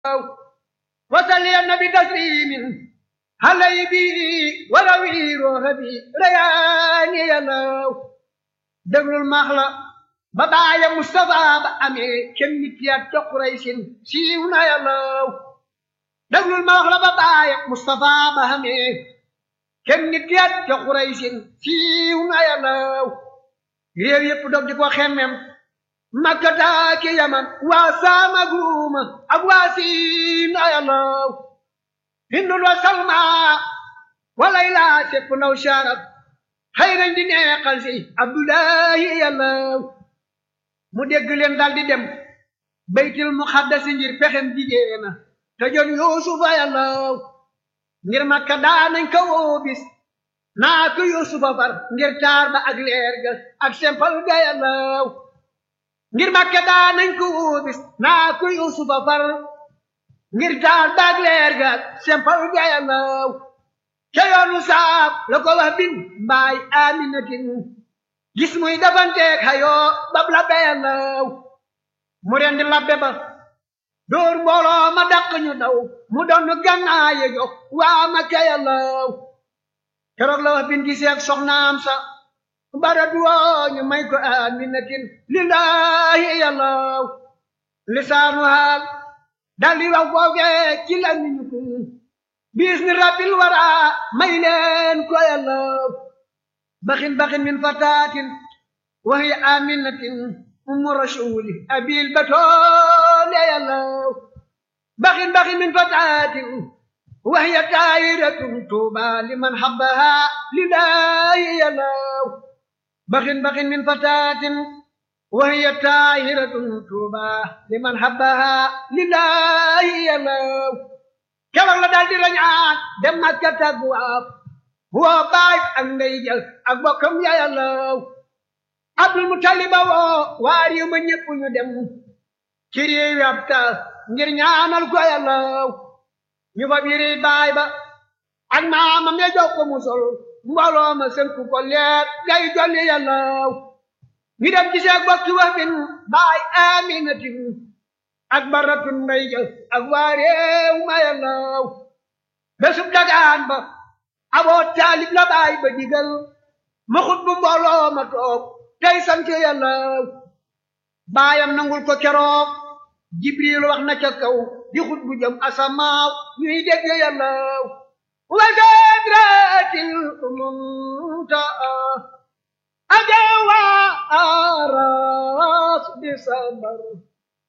وصلي النبي تسليم علي به وروي روحي رياني يا الله دبل المخلى بابايا مصطفى بأمي كم نتيات قريش سيونا يا الله دبل المخلى بابايا مصطفى بأمي كم نتيات قريش سيونا يا الله réew yépp dog di ko xemmem makkata ki yaman waa saama guuma ak waa siin ayalaw hindul wa salma walayla sepp naw sharab xëy nañ di neexal si abdullahi yalaw mu dégg leen dal di dem baytil muxaddasi ngir pexem jigéena te jon yuusufa yalaw ngir makka daanañ ko woo bis naa ko yuusufa far ngir taar ba ak leer ga ak sempal ga yàllaw ngir màkke daa nañ ko wóobis naa ko yuusufa far ngir taar ba ak leer ga ak sempal ga yàllaw ca yoonu saab la ko wax bin mbaay aminatin gis muy dafanteeg xayoo bab labbe yàllaw mu rendi labbe ba dóor mbooloo ma dàq ñu daw mu doon gannaaye jox waa makke yàllaw keroog la wax bin gisee ak soxnaam sa bara duwoo ñu may ko aminatin lillahi yàllaw lisaanu haal dal di wax foofee ci la ñu ko bis ni rabbil wara may leen ko yàllaw baxin baxin min fatatin wa hiya aminatin ummu rasuli abil batoole yàllaw baxin baxin min fatatin وهي دائرة توبى لمن حبها لله يلاو بخ بخ من فتاة وهي طاهرة توبى لمن حبها لله يلاو كلا لا دال دي رñaan dem Makka taggu ab wo baay ak ndey jël ak bokkam ya yalaw Abdul Muttalib wo waar yu ma ñëpp ñu dem ci réew ab ta ngir ñaanal ko yalaw ñu fa biri baay ba ak maamam ya jox ko musol mbooloo ma sënku ko leer gay jolli yàllaw ñu dem gisee ak bokki wax bin baay aminatin ak baratun mbay ja ak waa réew ma yàllaw bésub dagaan ba aboo taalib la baay ba digal ma xut bu mbooloo ma toog tey sant yàllaw baayam nangul ko keroog jibril wax na ca kaw di xut bu jëm asamaaw ñuy dégg yàllaw wa sadratil muntaa ajawa aras bi sabar